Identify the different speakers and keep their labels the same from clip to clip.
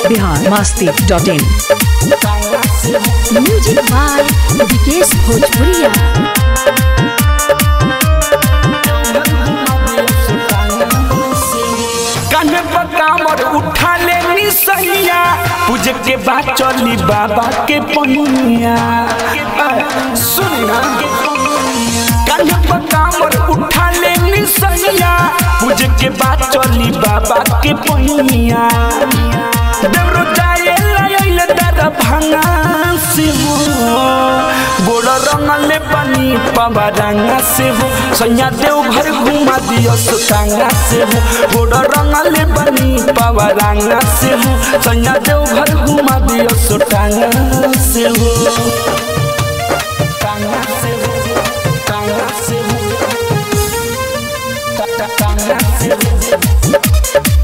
Speaker 1: Bihar Masti dot in
Speaker 2: music by Vikesh Bhojpuriya
Speaker 3: कान्हे पर कामर उठा ले निसैया पूज के बाद चली बाबा के पनिया सुन ना कान्हे पर कामर उठा ले निसैया पूज के बाद चली बाबा के पनिया देवरो जाए लायल दर भांगा से हो गोड़ रंगले पानी पावा रंगा से हो सैया देव घर घुमा दियो सुतांगा से हो गोड़ रंगले पानी पावा रंगा से हो सैया देव घर घुमा दियो सुतांगा से हो टांगा से हो टांगा से हो टा- टा- टांगा से हो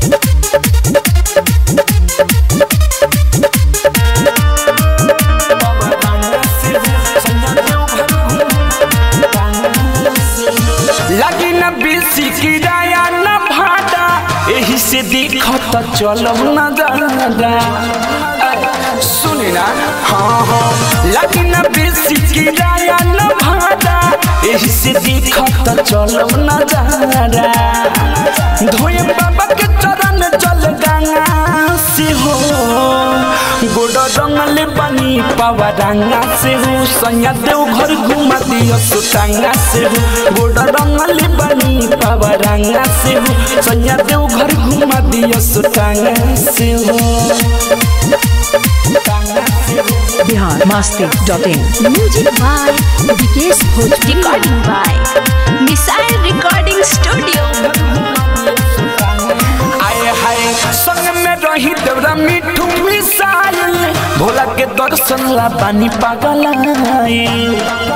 Speaker 3: लगी न बेसी किराया न भाड़ा एही से देखत चलब न दादा सुन ना हाँ हाँ लगी न बेसी किराया न भाड़ा एही से देखत चलब न दादा धोए बाबा के चरण चल गंगा से हो गोड़ रंगले पानी पावा रंगा से हो सैया देव घर घुमा दियो सुटांगा से हो गोड़ रंगले पानी पावा रंगा से हो सैया देव घर घुमा दियो सुटांगा से हो टांगा से हो
Speaker 1: Bihar Masti dot in
Speaker 2: music by Vikesh Bhojpuriya recording by missile recording studio
Speaker 3: आए हाय संग में रही देवरा मिठू मिसाइल भोला के दर्शन ला पानी पागल आइल।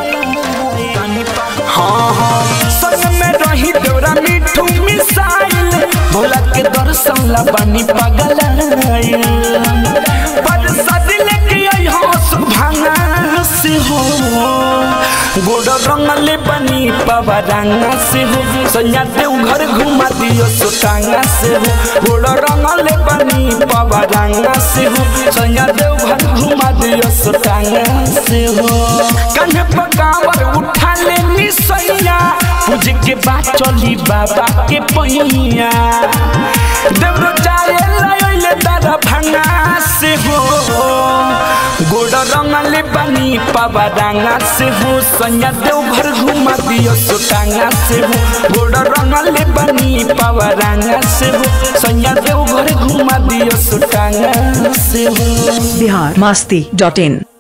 Speaker 3: हाँ हाँ संग में रही देवरा मिठू मिसाइल भोला के दर्शन ला पानी पागल आइल। पर सदी लेके आई हंस भांगा से हो गोड़ रंगले बनी पावा रंगा से हो सैया देव घर घुमा दियो सोटांगा से हो गोड़ रंगले बनी पावा रंगा से हो सैया देव घर घुमा दियो सोटांगा से हो कन्हे पकावर उठा ले निसैया पूज के बाद चली बाबा के पहिया देवरो जाए लाइले दादा भांगा से हो गोड़ रंगले बनी पावा रंगा से हो सैया देव घर घुमा दियो सोटांगा से हो गोड़ रंगले बनी पावा रंगा से हो सैया देव घर घुमा दियो सोटांगा से हो
Speaker 1: बिहार मस्ती डॉट इन